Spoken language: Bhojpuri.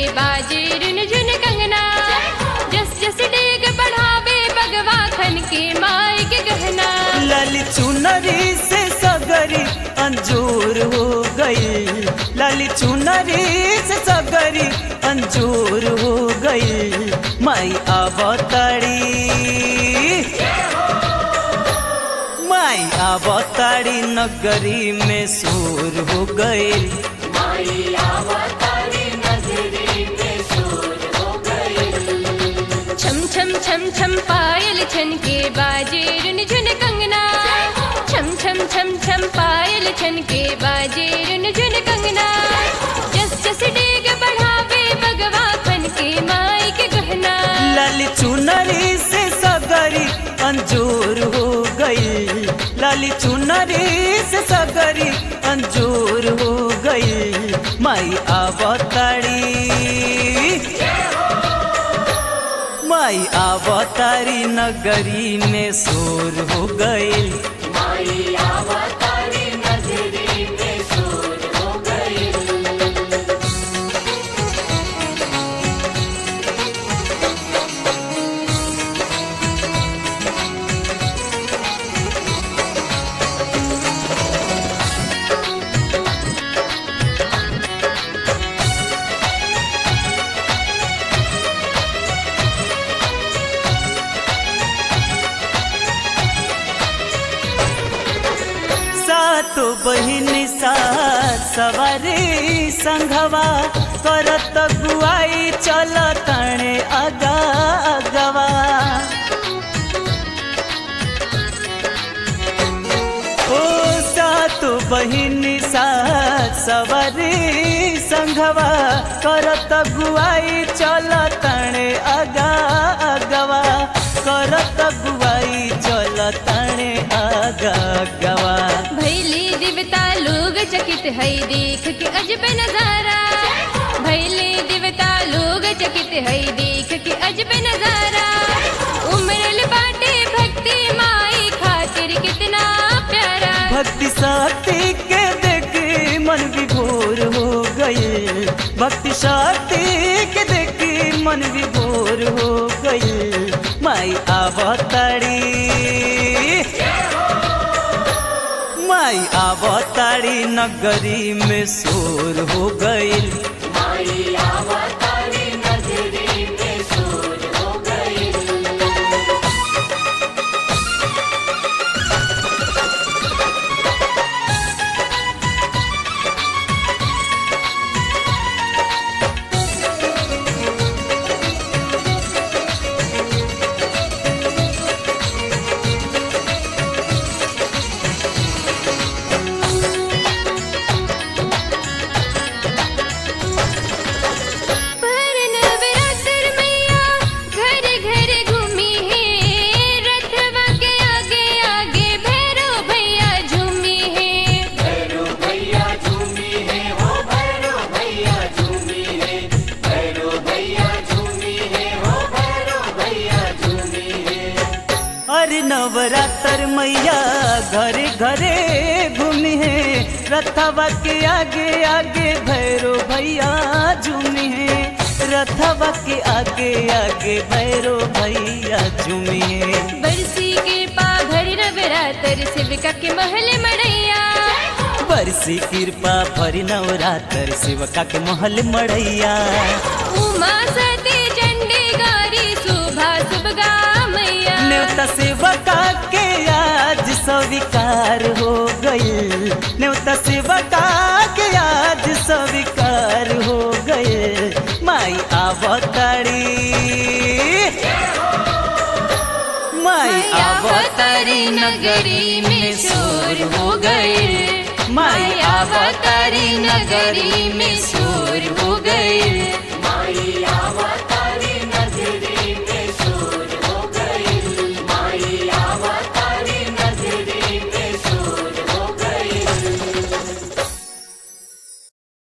बाजे रुन झुन कंगना जस जस डेग बढ़ावे बगवा खन के माई के गहना लाल चुनरी से सगरी अंजूर हो गई लाल चुनरी से सगरी अंजूर हो गई माई अवतारी माई अवतारी नगरी में सूर हो गई छम छम छम छम पायल छन के बाजे रुन झुन कंगना छम छम छम छम पायल छन के बाजे रुन झुन कंगना जस जस डेग बढ़ावे बगवा खन के माई के गहना लाल चुनरी से सगरी अंजूर हो गई लाल चुनरी से सगरी अंजूर हो गई माई अवतारी माई अवतारी नगरी में शोर हो गई सातो बहिनी सात सवारी संघवा करत गुआई चल तणे अगा अगवा ओ सातो बहिनी सात सवारी संघवा करत गुआई चल तणे अगा अगवा करत गुआई चल तणे अगा अगवा भैली दिवता लोग चकित है देख के अजब नजारा भैली दिवता लोग चकित है देख के अजब नजारा उमरल बाटे भक्ति माई खातिर कितना प्यारा भक्ति शक्ति के देखी मन विभोर हो गई भक्ति शक्ति के देखी मन विभोर हो गई माई अवतारी माई अवतारी नगरी में शोर हो गई पर नवरात्र मैया घर घर घूमी है रथवा के आगे आगे भैरो भैया झूमी है अरे नवरात्र मैया घरे घरे घूमी है रथवा के आगे आगे भैरो भैया झूमी है रथवा के आगे आगे भैरो भैया झूमी है बरसी के पा भर नवरात्र शिविका के महल मड़ैया बरसी कृपा भरी नवरात्र शिवका के महल मड़ैया उमा सती चंडी गारी शोभा सुभगा मैया न्योता शिवका के आज स्वीकार हो गई न्योता शिवका के आज स्वीकार हो गए माई अवतारी माई अवतारी नगरी में शोर हो गए माई अवतारी नगरी में शोर हो गए माई